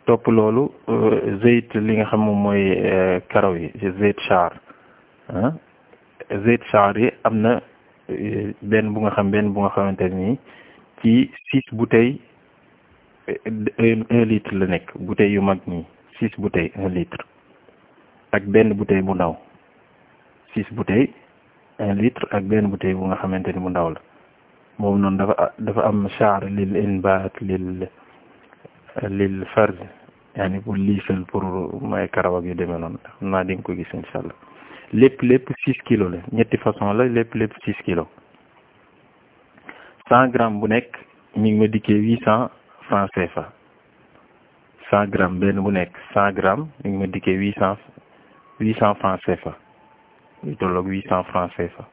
topp loolu zeyt li nga xam moom mooy karaw yi zeyt char ah zeyt char yi am na benn bu nga xam benn bu nga xamante nii ci six bouteilles un litre la nekk bouteilles yu mag nii six bouteilles un litre ak benn bouteille bu ndaw six bouteilles un litre ak benn bouteille bu nga xamante ni bu ndaw la boobu noonu dafa dafa am char lil inbaat lil lil farz yaani pour liisal pour may karaw ak yu demee noonu xam naa di nga ko gis incha allah lépp lépp six kilos la ñetti façon la lépp lépp six kilos cent grammes bu nekk mi ngi ma dikkee huit cent francs CFA cent grammes benn bu nekk cent grammes mi ngi ma dikkee huit cent huit cent francs CFA lu tolloog huit cent francs CFA